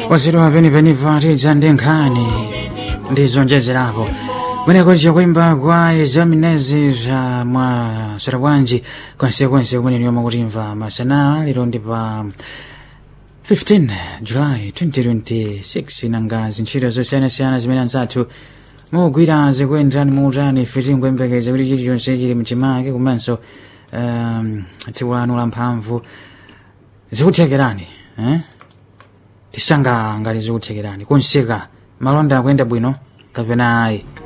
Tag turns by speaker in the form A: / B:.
A: wazidwa penipeni patidza ndi nkhani ndi zonjezerapo kweneko chikuimba kwa examinezi za mwa sarabwanji konsekonse kumene niyoma kutimva masana lero ndi pa 15 July 2026 nanga zintchito zosiyanasiyana zimene anzathu mugwira zikuyenderani muutani ife tingwembekeza kuti chilichonse chili mchimake komanso um, tsiku lanu la mphamvu zikuthekerani eh? tisangala ngati zikuthekerani kunsika malonda akuyenda bwino kapena ayi